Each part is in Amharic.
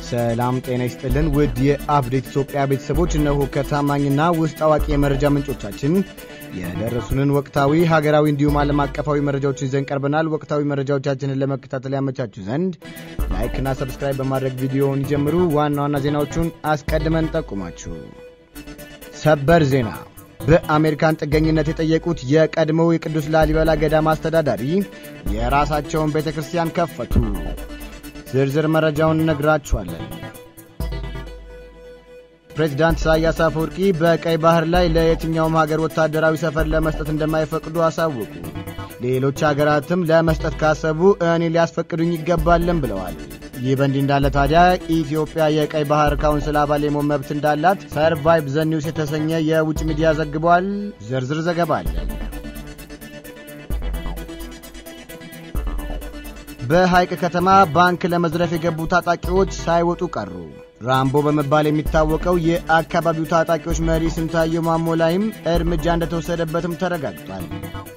ሰላም ጤና ይስጥልን ውድ የአፕዴት ኢትዮጵያ ቤተሰቦች፣ እነሆ ከታማኝና ውስጥ አዋቂ የመረጃ ምንጮቻችን የደረሱንን ወቅታዊ ሀገራዊ እንዲሁም ዓለም አቀፋዊ መረጃዎችን ይዘን ቀርበናል። ወቅታዊ መረጃዎቻችንን ለመከታተል ያመቻችሁ ዘንድ ላይክና ሰብስክራይብ በማድረግ ቪዲዮውን ይጀምሩ። ዋና ዋና ዜናዎቹን አስቀድመን ጠቁማችሁ ሰበር ዜና በአሜሪካን ጥገኝነት የጠየቁት የቀድሞው የቅዱስ ላሊበላ ገዳም አስተዳዳሪ የራሳቸውን ቤተ ክርስቲያን ከፈቱ። ዝርዝር መረጃውን እነግራችኋለን። ፕሬዚዳንት ኢሳያስ አፈወርቂ በቀይ ባህር ላይ ለየትኛውም ሀገር ወታደራዊ ሰፈር ለመስጠት እንደማይፈቅዱ አሳወቁ። ሌሎች ሀገራትም ለመስጠት ካሰቡ እኔ ሊያስፈቅዱኝ ይገባልን ብለዋል። ይህ በእንዲህ እንዳለ ታዲያ ኢትዮጵያ የቀይ ባህር ካውንስል አባል የመሆን መብት እንዳላት ሰርቫይቭ ዘ ኒውስ የተሰኘ የውጭ ሚዲያ ዘግቧል። ዝርዝር ዘገባ አለን። በሐይቅ ከተማ ባንክ ለመዝረፍ የገቡ ታጣቂዎች ሳይወጡ ቀሩ። ራምቦ በመባል የሚታወቀው የአካባቢው ታጣቂዎች መሪ ስንታየው ማሞ ላይም እርምጃ እንደተወሰደበትም ተረጋግጧል።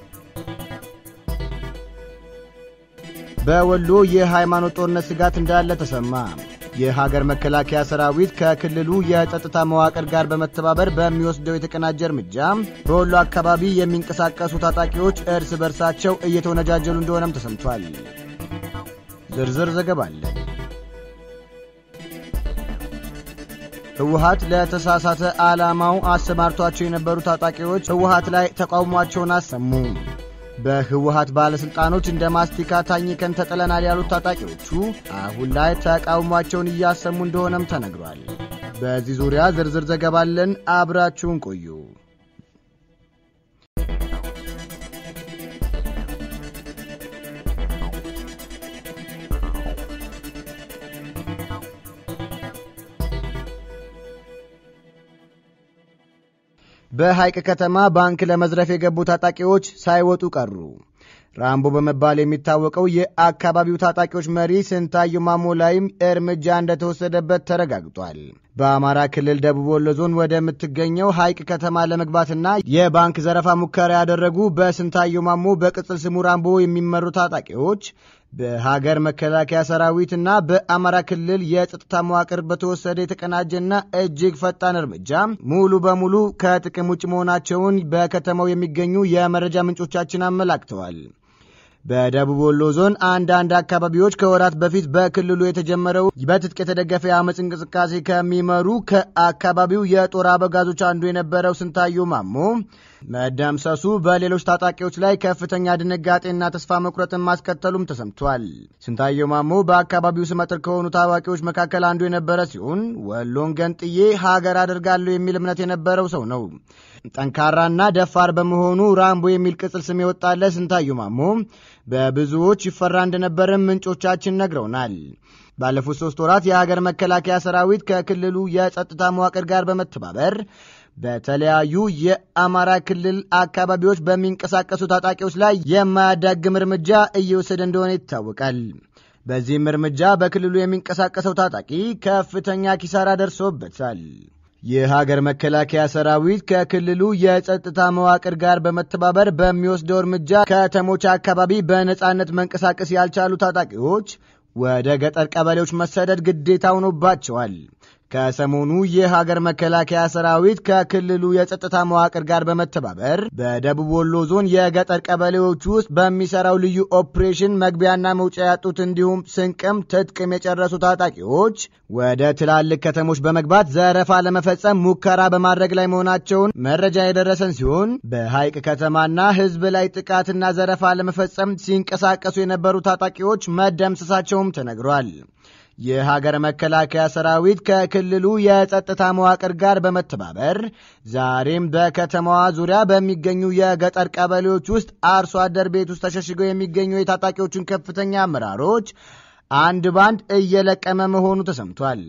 በወሎ የሃይማኖት ጦርነት ስጋት እንዳለ ተሰማ። የሀገር መከላከያ ሰራዊት ከክልሉ የጸጥታ መዋቅር ጋር በመተባበር በሚወስደው የተቀናጀ እርምጃ በወሎ አካባቢ የሚንቀሳቀሱ ታጣቂዎች እርስ በርሳቸው እየተወነጃጀሉ እንደሆነም ተሰምቷል። ዝርዝር ዘገባ አለን። ህወሀት ለተሳሳተ ዓላማው አሰማርቷቸው የነበሩ ታጣቂዎች ህወሀት ላይ ተቃውሟቸውን አሰሙ። በህወሀት ባለሥልጣኖች እንደ ማስቲካ ታኝከን ተጥለናል ያሉት ታጣቂዎቹ አሁን ላይ ተቃውሟቸውን እያሰሙ እንደሆነም ተነግሯል። በዚህ ዙሪያ ዝርዝር ዘገባ አለን። አብራችሁን ቆዩ። በሐይቅ ከተማ ባንክ ለመዝረፍ የገቡ ታጣቂዎች ሳይወጡ ቀሩ። ራምቦ በመባል የሚታወቀው የአካባቢው ታጣቂዎች መሪ ስንታየው ማሞ ላይም እርምጃ እንደተወሰደበት ተረጋግጧል። በአማራ ክልል ደቡብ ወሎ ዞን ወደምትገኘው ሐይቅ ከተማ ለመግባትና የባንክ ዘረፋ ሙከራ ያደረጉ በስንታየው ማሞ በቅጽል ስሙ ራምቦ የሚመሩ ታጣቂዎች በሀገር መከላከያ ሰራዊትና በአማራ ክልል የጸጥታ መዋቅር በተወሰደ የተቀናጀና እጅግ ፈጣን እርምጃ ሙሉ በሙሉ ከጥቅም ውጭ መሆናቸውን በከተማው የሚገኙ የመረጃ ምንጮቻችን አመላክተዋል። በደቡብ ወሎ ዞን አንዳንድ አካባቢዎች ከወራት በፊት በክልሉ የተጀመረው በትጥቅ የተደገፈ የአመፅ እንቅስቃሴ ከሚመሩ ከአካባቢው የጦር አበጋዞች አንዱ የነበረው ስንታየው ማሞ መደምሰሱ በሌሎች ታጣቂዎች ላይ ከፍተኛ ድንጋጤና ተስፋ መቁረጥን ማስከተሉም ተሰምቷል። ስንታየው ማሞ በአካባቢው ስመጥር ከሆኑ ታዋቂዎች መካከል አንዱ የነበረ ሲሆን ወሎን ገንጥዬ ሀገር አደርጋለሁ የሚል እምነት የነበረው ሰው ነው። ጠንካራና ደፋር በመሆኑ ራምቦ የሚል ቅጽል ስም የወጣለት ስንታየው ማሞ በብዙዎች ይፈራ እንደነበርም ምንጮቻችን ነግረውናል። ባለፉት ሶስት ወራት የሀገር መከላከያ ሰራዊት ከክልሉ የጸጥታ መዋቅር ጋር በመተባበር በተለያዩ የአማራ ክልል አካባቢዎች በሚንቀሳቀሱ ታጣቂዎች ላይ የማያዳግም እርምጃ እየወሰደ እንደሆነ ይታወቃል። በዚህም እርምጃ በክልሉ የሚንቀሳቀሰው ታጣቂ ከፍተኛ ኪሳራ ደርሶበታል። የሀገር መከላከያ ሰራዊት ከክልሉ የጸጥታ መዋቅር ጋር በመተባበር በሚወስደው እርምጃ ከተሞች አካባቢ በነጻነት መንቀሳቀስ ያልቻሉ ታጣቂዎች ወደ ገጠር ቀበሌዎች መሰደድ ግዴታ ሆኖባቸዋል። ከሰሞኑ የሀገር መከላከያ ሰራዊት ከክልሉ የጸጥታ መዋቅር ጋር በመተባበር በደቡብ ወሎ ዞን የገጠር ቀበሌዎች ውስጥ በሚሰራው ልዩ ኦፕሬሽን መግቢያና መውጫ ያጡት እንዲሁም ስንቅም ትጥቅም የጨረሱ ታጣቂዎች ወደ ትላልቅ ከተሞች በመግባት ዘረፋ ለመፈጸም ሙከራ በማድረግ ላይ መሆናቸውን መረጃ የደረሰን ሲሆን በሐይቅ ከተማና ሕዝብ ላይ ጥቃትና ዘረፋ ለመፈጸም ሲንቀሳቀሱ የነበሩ ታጣቂዎች መደምሰሳቸውም ተነግሯል። የሀገር መከላከያ ሰራዊት ከክልሉ የጸጥታ መዋቅር ጋር በመተባበር ዛሬም በከተማዋ ዙሪያ በሚገኙ የገጠር ቀበሌዎች ውስጥ አርሶ አደር ቤት ውስጥ ተሸሽገው የሚገኙ የታጣቂዎቹን ከፍተኛ አመራሮች አንድ ባንድ እየለቀመ መሆኑ ተሰምቷል።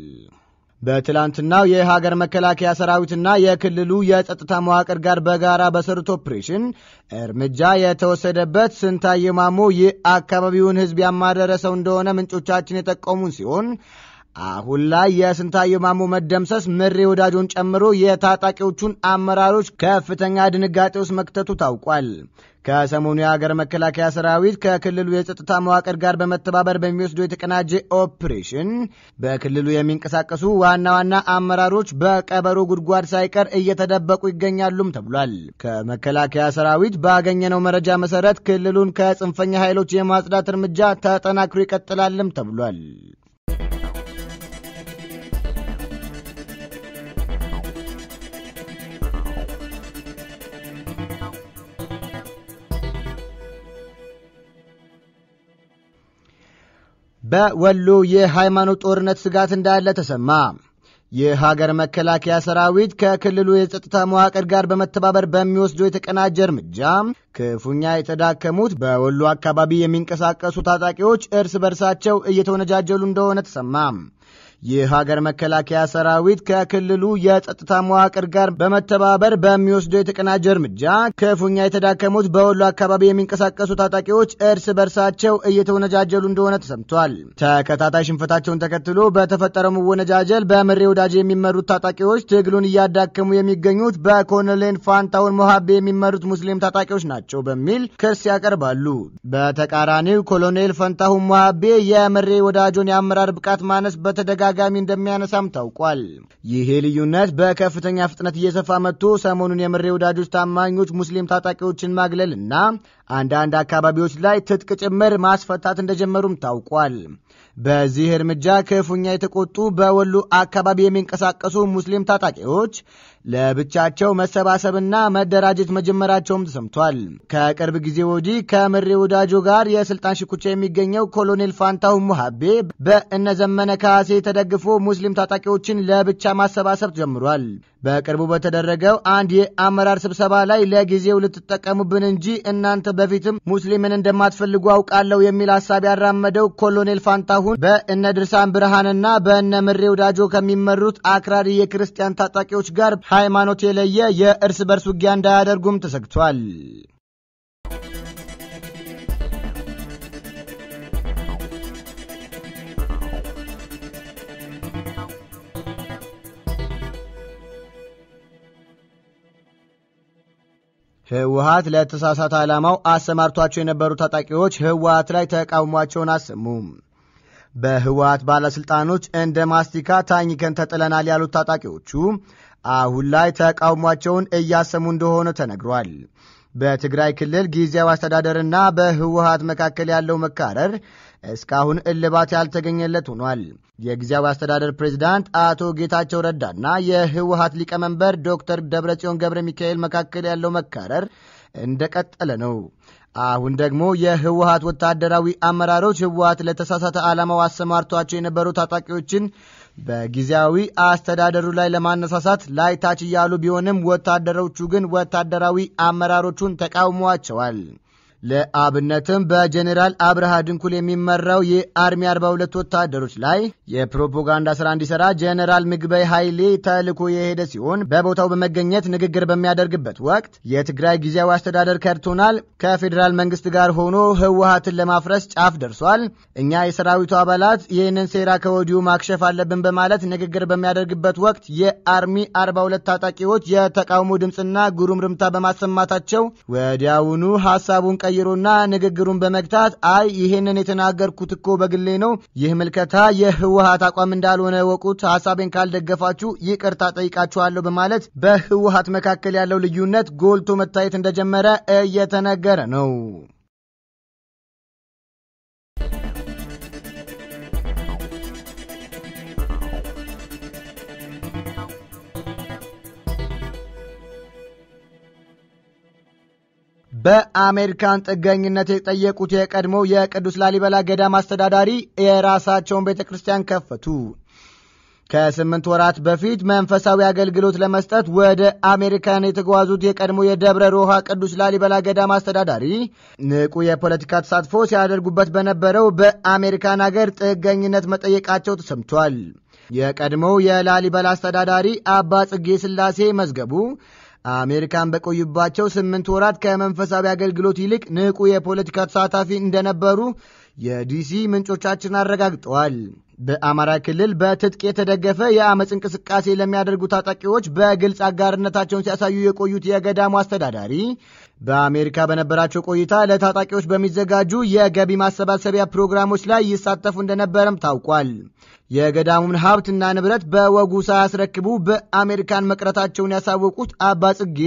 በትላንትናው የሀገር መከላከያ ሰራዊትና የክልሉ የጸጥታ መዋቅር ጋር በጋራ በሰሩት ኦፕሬሽን እርምጃ የተወሰደበት ስንታየው ማሞ የአካባቢውን ሕዝብ ያማረረ ሰው እንደሆነ ምንጮቻችን የጠቆሙን ሲሆን አሁን ላይ የስንታየው ማሞ መደምሰስ ምሬ ወዳጆን ጨምሮ የታጣቂዎቹን አመራሮች ከፍተኛ ድንጋጤ ውስጥ መክተቱ ታውቋል። ከሰሞኑ የሀገር መከላከያ ሰራዊት ከክልሉ የጸጥታ መዋቅር ጋር በመተባበር በሚወስደው የተቀናጀ ኦፕሬሽን በክልሉ የሚንቀሳቀሱ ዋና ዋና አመራሮች በቀበሮ ጉድጓድ ሳይቀር እየተደበቁ ይገኛሉም ተብሏል። ከመከላከያ ሰራዊት ባገኘነው መረጃ መሰረት ክልሉን ከጽንፈኛ ኃይሎች የማጽዳት እርምጃ ተጠናክሮ ይቀጥላልም ተብሏል። በወሎ የሃይማኖት ጦርነት ስጋት እንዳለ ተሰማ። የሀገር መከላከያ ሰራዊት ከክልሉ የጸጥታ መዋቅር ጋር በመተባበር በሚወስደው የተቀናጀ እርምጃ ክፉኛ የተዳከሙት በወሎ አካባቢ የሚንቀሳቀሱ ታጣቂዎች እርስ በርሳቸው እየተወነጃጀሉ እንደሆነ ተሰማ። የሀገር መከላከያ ሰራዊት ከክልሉ የጸጥታ መዋቅር ጋር በመተባበር በሚወስደው የተቀናጀ እርምጃ ክፉኛ የተዳከሙት በወሎ አካባቢ የሚንቀሳቀሱ ታጣቂዎች እርስ በርሳቸው እየተወነጃጀሉ እንደሆነ ተሰምቷል። ተከታታይ ሽንፈታቸውን ተከትሎ በተፈጠረው መወነጃጀል በምሬ ወዳጅ የሚመሩት ታጣቂዎች ትግሉን እያዳከሙ የሚገኙት በኮሎኔል ፋንታውን ሞሃቤ የሚመሩት ሙስሊም ታጣቂዎች ናቸው በሚል ክስ ያቀርባሉ። በተቃራኒው ኮሎኔል ፈንታሁን ሞሃቤ የምሬ ወዳጆን የአመራር ብቃት ማነስ በተደጋ ጋሚ እንደሚያነሳም ታውቋል። ይሄ ልዩነት በከፍተኛ ፍጥነት እየሰፋ መጥቶ ሰሞኑን የምሬ ወዳጆች ታማኞች ሙስሊም ታጣቂዎችን ማግለል እና አንዳንድ አካባቢዎች ላይ ትጥቅ ጭምር ማስፈታት እንደጀመሩም ታውቋል። በዚህ እርምጃ ክፉኛ የተቆጡ በወሎ አካባቢ የሚንቀሳቀሱ ሙስሊም ታጣቂዎች ለብቻቸው መሰባሰብና መደራጀት መጀመራቸውም ተሰምቷል። ከቅርብ ጊዜ ወዲህ ከምሬ ወዳጆ ጋር የስልጣን ሽኩቻ የሚገኘው ኮሎኔል ፋንታሁን ሙሃቤ በእነዘመነ ካሴ ተደግፎ ሙስሊም ታጣቂዎችን ለብቻ ማሰባሰብ ጀምሯል። በቅርቡ በተደረገው አንድ የአመራር ስብሰባ ላይ ለጊዜው ልትጠቀሙብን እንጂ እናንተ በፊትም ሙስሊምን እንደማትፈልጉ አውቃለሁ የሚል ሀሳብ ያራመደው ኮሎኔል ፋንታሁን በእነ ድርሳን ብርሃንና በእነ ምሬ ወዳጆ ከሚመሩት አክራሪ የክርስቲያን ታጣቂዎች ጋር ሃይማኖት የለየ የእርስ በርስ ውጊያ እንዳያደርጉም ተሰግቷል። ህወሀት ለተሳሳተ ዓላማው አሰማርቷቸው የነበሩ ታጣቂዎች ህወሀት ላይ ተቃውሟቸውን አሰሙ። በህወሀት ባለሥልጣኖች እንደ ማስቲካ ታኝከን ተጥለናል ያሉት ታጣቂዎቹ አሁን ላይ ተቃውሟቸውን እያሰሙ እንደሆነ ተነግሯል። በትግራይ ክልል ጊዜያዊ አስተዳደርና በህወሀት መካከል ያለው መካረር እስካሁን እልባት ያልተገኘለት ሆኗል። የጊዜያዊ አስተዳደር ፕሬዚዳንት አቶ ጌታቸው ረዳና የህወሀት ሊቀመንበር ዶክተር ደብረጽዮን ገብረ ሚካኤል መካከል ያለው መካረር እንደቀጠለ ነው። አሁን ደግሞ የህወሀት ወታደራዊ አመራሮች ህወሀት ለተሳሳተ ዓላማው አሰማርቷቸው የነበሩ ታጣቂዎችን በጊዜያዊ አስተዳደሩ ላይ ለማነሳሳት ላይታች እያሉ ቢሆንም ወታደሮቹ ግን ወታደራዊ አመራሮቹን ተቃውሟቸዋል። ለአብነትም በጀኔራል አብርሃ ድንኩል የሚመራው የአርሚ 42 ወታደሮች ላይ የፕሮፓጋንዳ ስራ እንዲሰራ ጀኔራል ምግበይ ኃይሌ ተልኮ የሄደ ሲሆን በቦታው በመገኘት ንግግር በሚያደርግበት ወቅት የትግራይ ጊዜያዊ አስተዳደር ከድቶናል፣ ከፌዴራል መንግስት ጋር ሆኖ ህወሀትን ለማፍረስ ጫፍ ደርሷል፣ እኛ የሰራዊቱ አባላት ይህንን ሴራ ከወዲሁ ማክሸፍ አለብን በማለት ንግግር በሚያደርግበት ወቅት የአርሚ 42 ታጣቂዎች የተቃውሞ ድምፅና ጉሩምርምታ በማሰማታቸው ወዲያውኑ ሀሳቡን ቀይሮና ንግግሩን በመግታት አይ ይሄንን የተናገርኩት እኮ በግሌ ነው፣ ይህ ምልከታ የህወሀት አቋም እንዳልሆነ ወቁት፣ ሀሳቤን ካልደገፋችሁ ይቅርታ ጠይቃችኋለሁ በማለት በህወሀት መካከል ያለው ልዩነት ጎልቶ መታየት እንደጀመረ እየተነገረ ነው። በአሜሪካን ጥገኝነት የጠየቁት የቀድሞው የቅዱስ ላሊበላ ገዳም አስተዳዳሪ የራሳቸውን ቤተ ክርስቲያን ከፈቱ። ከስምንት ወራት በፊት መንፈሳዊ አገልግሎት ለመስጠት ወደ አሜሪካን የተጓዙት የቀድሞ የደብረ ሮሃ ቅዱስ ላሊበላ ገዳም አስተዳዳሪ ንቁ የፖለቲካ ተሳትፎ ሲያደርጉበት በነበረው በአሜሪካን አገር ጥገኝነት መጠየቃቸው ተሰምቷል። የቀድሞው የላሊበላ አስተዳዳሪ አባ ጽጌ ሥላሴ መዝገቡ አሜሪካን በቆዩባቸው ስምንት ወራት ከመንፈሳዊ አገልግሎት ይልቅ ንቁ የፖለቲካ ተሳታፊ እንደነበሩ የዲሲ ምንጮቻችን አረጋግጠዋል። በአማራ ክልል በትጥቅ የተደገፈ የአመፅ እንቅስቃሴ ለሚያደርጉ ታጣቂዎች በግልጽ አጋርነታቸውን ሲያሳዩ የቆዩት የገዳሙ አስተዳዳሪ በአሜሪካ በነበራቸው ቆይታ ለታጣቂዎች በሚዘጋጁ የገቢ ማሰባሰቢያ ፕሮግራሞች ላይ ይሳተፉ እንደነበረም ታውቋል። የገዳሙን ሀብትና ንብረት በወጉ ሳያስረክቡ በአሜሪካን መቅረታቸውን ያሳወቁት አባ ጽጌ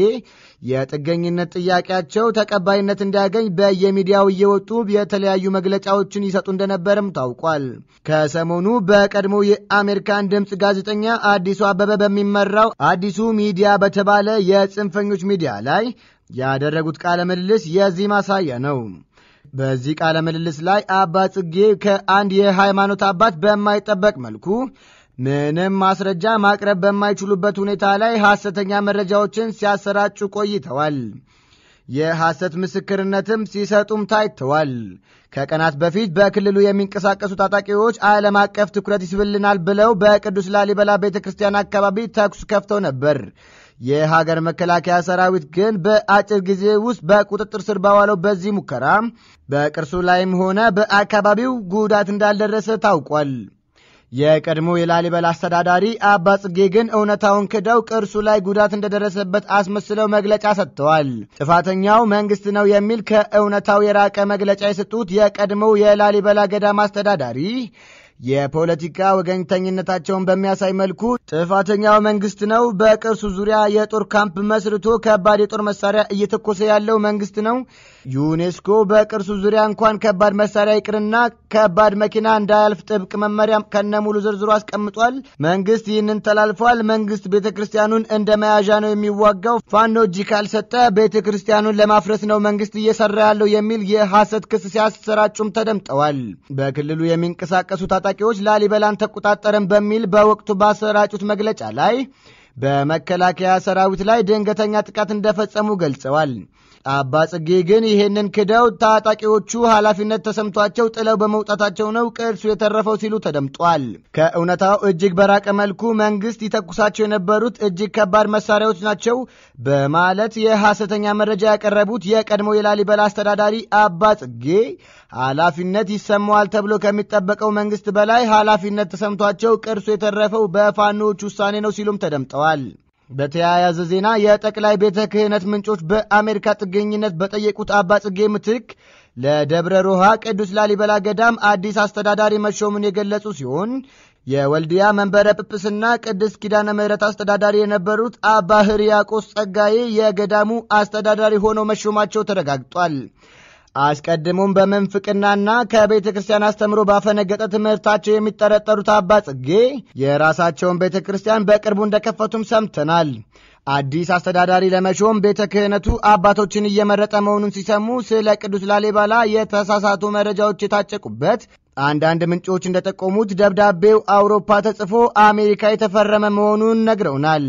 የጥገኝነት ጥያቄያቸው ተቀባይነት እንዲያገኝ በየሚዲያው እየወጡ የተለያዩ መግለጫዎችን ይሰጡ እንደነበርም ታውቋል። ከሰሞኑ በቀድሞ የአሜሪካን ድምፅ ጋዜጠኛ አዲሱ አበበ በሚመራው አዲሱ ሚዲያ በተባለ የጽንፈኞች ሚዲያ ላይ ያደረጉት ቃለ ምልልስ የዚህ ማሳያ ነው። በዚህ ቃለ ምልልስ ላይ አባ ጽጌ ከአንድ የሃይማኖት አባት በማይጠበቅ መልኩ ምንም ማስረጃ ማቅረብ በማይችሉበት ሁኔታ ላይ ሐሰተኛ መረጃዎችን ሲያሰራጩ ቆይተዋል። የሐሰት ምስክርነትም ሲሰጡም ታይተዋል። ከቀናት በፊት በክልሉ የሚንቀሳቀሱ ታጣቂዎች ዓለም አቀፍ ትኩረት ይስብልናል ብለው በቅዱስ ላሊበላ ቤተ ክርስቲያን አካባቢ ተኩስ ከፍተው ነበር። የሀገር መከላከያ ሰራዊት ግን በአጭር ጊዜ ውስጥ በቁጥጥር ስር ባዋለው በዚህ ሙከራ በቅርሱ ላይም ሆነ በአካባቢው ጉዳት እንዳልደረሰ ታውቋል። የቀድሞ የላሊበላ አስተዳዳሪ አባ ጽጌ ግን እውነታውን ክደው ቅርሱ ላይ ጉዳት እንደደረሰበት አስመስለው መግለጫ ሰጥተዋል። ጥፋተኛው መንግስት ነው የሚል ከእውነታው የራቀ መግለጫ የሰጡት የቀድሞው የላሊበላ ገዳም አስተዳዳሪ የፖለቲካ ወገኝተኝነታቸውን በሚያሳይ መልኩ ጥፋተኛው መንግስት ነው፣ በቅርሱ ዙሪያ የጦር ካምፕ መስርቶ ከባድ የጦር መሳሪያ እየተኮሰ ያለው መንግስት ነው፣ ዩኔስኮ በቅርሱ ዙሪያ እንኳን ከባድ መሳሪያ ይቅርና ከባድ መኪና እንዳያልፍ ጥብቅ መመሪያ ከነሙሉ ዝርዝሩ አስቀምጧል። መንግስት ይህንን ተላልፏል። መንግስት ቤተ ክርስቲያኑን እንደ መያዣ ነው የሚዋጋው። ፋኖ እጅ ካልሰጠ ቤተ ክርስቲያኑን ለማፍረስ ነው መንግስት እየሰራ ያለው የሚል የሐሰት ክስ ሲያሰራጩም ተደምጠዋል። በክልሉ የሚንቀሳቀሱ ታጣቂዎች ላሊበላን ተቆጣጠረን በሚል በወቅቱ ባሰራጩት መግለጫ ላይ በመከላከያ ሰራዊት ላይ ድንገተኛ ጥቃት እንደፈጸሙ ገልጸዋል። አባ ጽጌ ግን ይህንን ክደው ታጣቂዎቹ ኃላፊነት ተሰምቷቸው ጥለው በመውጣታቸው ነው ቅርሱ የተረፈው ሲሉ ተደምጧል። ከእውነታው እጅግ በራቀ መልኩ መንግስት ይተኩሳቸው የነበሩት እጅግ ከባድ መሳሪያዎች ናቸው በማለት የሐሰተኛ መረጃ ያቀረቡት የቀድሞ የላሊበላ አስተዳዳሪ አባ ጽጌ ኃላፊነት ይሰማዋል ተብሎ ከሚጠበቀው መንግስት በላይ ኃላፊነት ተሰምቷቸው ቅርሱ የተረፈው በፋኖዎች ውሳኔ ነው ሲሉም ተደምጠዋል። በተያያዘ ዜና የጠቅላይ ቤተ ክህነት ምንጮች በአሜሪካ ጥገኝነት በጠየቁት አባ ጽጌ ምትክ ለደብረ ሮሃ ቅዱስ ላሊበላ ገዳም አዲስ አስተዳዳሪ መሾሙን የገለጹ ሲሆን የወልዲያ መንበረ ጵጵስና ቅድስት ኪዳነ ምሕረት አስተዳዳሪ የነበሩት አባ ሕርያቆስ ጸጋዬ የገዳሙ አስተዳዳሪ ሆነው መሾማቸው ተረጋግጧል። አስቀድሞም በምንፍቅናና ከቤተ ክርስቲያን አስተምሮ ባፈነገጠ ትምህርታቸው የሚጠረጠሩት አባ ጽጌ የራሳቸውን ቤተ ክርስቲያን በቅርቡ እንደከፈቱም ሰምተናል። አዲስ አስተዳዳሪ ለመሾም ቤተ ክህነቱ አባቶችን እየመረጠ መሆኑን ሲሰሙ ስለ ቅዱስ ላሊበላ የተሳሳቱ መረጃዎች የታጨቁበት አንዳንድ ምንጮች እንደጠቆሙት ደብዳቤው አውሮፓ ተጽፎ አሜሪካ የተፈረመ መሆኑን ነግረውናል።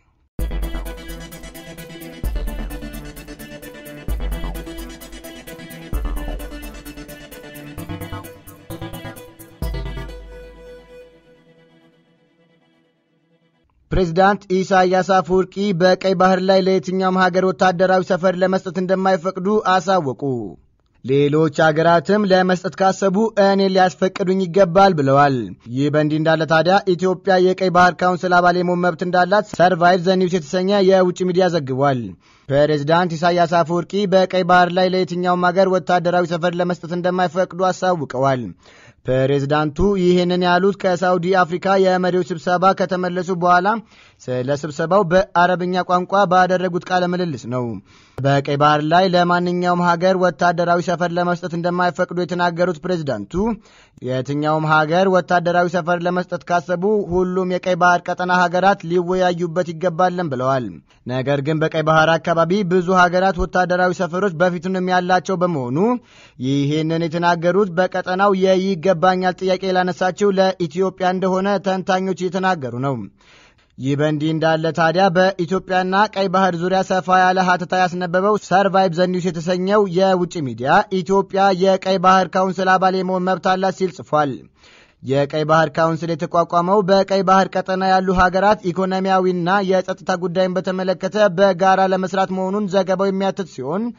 ፕሬዚዳንት ኢሳያስ አፈወርቂ በቀይ ባህር ላይ ለየትኛውም ሀገር ወታደራዊ ሰፈር ለመስጠት እንደማይፈቅዱ አሳወቁ። ሌሎች አገራትም ለመስጠት ካሰቡ እኔ ሊያስፈቅዱኝ ይገባል ብለዋል። ይህ በእንዲህ እንዳለ ታዲያ ኢትዮጵያ የቀይ ባህር ካውንስል አባል የመሆን መብት እንዳላት ሰርቫይቭ ዘ ኒውስ የተሰኘ የውጭ ሚዲያ ዘግቧል። ፕሬዚዳንት ኢሳያስ አፈወርቂ በቀይ ባህር ላይ ለየትኛውም ሀገር ወታደራዊ ሰፈር ለመስጠት እንደማይፈቅዱ አሳውቀዋል። ፕሬዚዳንቱ ይህንን ያሉት ከሳውዲ አፍሪካ የመሪዎች ስብሰባ ከተመለሱ በኋላ ስለ ስብሰባው በአረብኛ ቋንቋ ባደረጉት ቃለ ምልልስ ነው። በቀይ ባህር ላይ ለማንኛውም ሀገር ወታደራዊ ሰፈር ለመስጠት እንደማይፈቅዱ የተናገሩት ፕሬዚዳንቱ የትኛውም ሀገር ወታደራዊ ሰፈር ለመስጠት ካሰቡ ሁሉም የቀይ ባህር ቀጠና ሀገራት ሊወያዩበት ይገባልን ብለዋል። ነገር ግን በቀይ ባህር አካባቢ ብዙ ሀገራት ወታደራዊ ሰፈሮች በፊቱንም ያላቸው በመሆኑ ይህንን የተናገሩት በቀጠናው የይገባኛል ጥያቄ ላነሳችው ለኢትዮጵያ እንደሆነ ተንታኞች እየተናገሩ ነው። ይህ በእንዲህ እንዳለ ታዲያ በኢትዮጵያና ቀይ ባህር ዙሪያ ሰፋ ያለ ሀተታ ያስነበበው ሰርቫይቭ ዘ ኒውስ የተሰኘው የውጭ ሚዲያ ኢትዮጵያ የቀይ ባህር ካውንስል አባል የመሆን መብት አላት ሲል ጽፏል። የቀይ ባህር ካውንስል የተቋቋመው በቀይ ባህር ቀጠና ያሉ ሀገራት ኢኮኖሚያዊና የጸጥታ ጉዳይን በተመለከተ በጋራ ለመስራት መሆኑን ዘገባው የሚያትት ሲሆን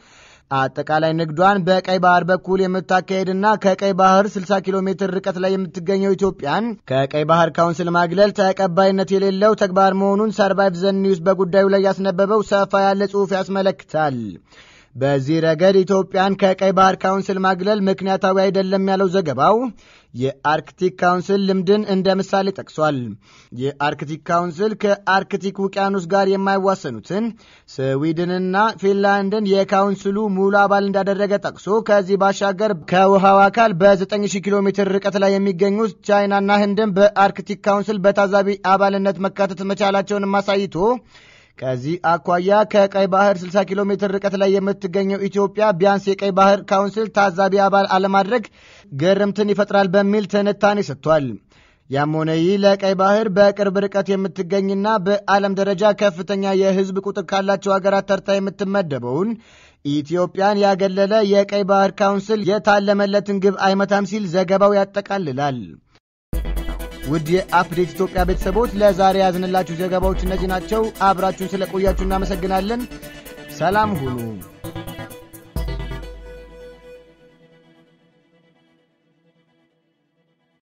አጠቃላይ ንግዷን በቀይ ባህር በኩል የምታካሄድና ከቀይ ባህር 60 ኪሎ ሜትር ርቀት ላይ የምትገኘው ኢትዮጵያን ከቀይ ባህር ካውንስል ማግለል ተቀባይነት የሌለው ተግባር መሆኑን ሰርቫይቭ ዘን ኒውስ በጉዳዩ ላይ ያስነበበው ሰፋ ያለ ጽሑፍ ያስመለክታል። በዚህ ረገድ ኢትዮጵያን ከቀይ ባህር ካውንስል ማግለል ምክንያታዊ አይደለም ያለው ዘገባው የአርክቲክ ካውንስል ልምድን እንደ ምሳሌ ጠቅሷል። የአርክቲክ ካውንስል ከአርክቲክ ውቅያኖስ ጋር የማይዋሰኑትን ስዊድንና ፊንላንድን የካውንስሉ ሙሉ አባል እንዳደረገ ጠቅሶ ከዚህ ባሻገር ከውሃው አካል በ9000 ኪሎ ሜትር ርቀት ላይ የሚገኙት ቻይናና ህንድን በአርክቲክ ካውንስል በታዛቢ አባልነት መካተት መቻላቸውንም አሳይቶ ከዚህ አኳያ ከቀይ ባህር 60 ኪሎ ሜትር ርቀት ላይ የምትገኘው ኢትዮጵያ ቢያንስ የቀይ ባህር ካውንስል ታዛቢ አባል አለማድረግ ግርምትን ይፈጥራል በሚል ትንታኔ ሰጥቷል። ያም ሆነ ይህ ለቀይ ባህር በቅርብ ርቀት የምትገኝና በዓለም ደረጃ ከፍተኛ የህዝብ ቁጥር ካላቸው ሀገራት ተርታ የምትመደበውን ኢትዮጵያን ያገለለ የቀይ ባህር ካውንስል የታለመለትን ግብ አይመታም ሲል ዘገባው ያጠቃልላል። ውድ የአፕዴት ኢትዮጵያ ቤተሰቦች ለዛሬ ያዝንላችሁ ዘገባዎች እነዚህ ናቸው። አብራችሁን ስለቆያችሁ እናመሰግናለን። ሰላም ሁኑ።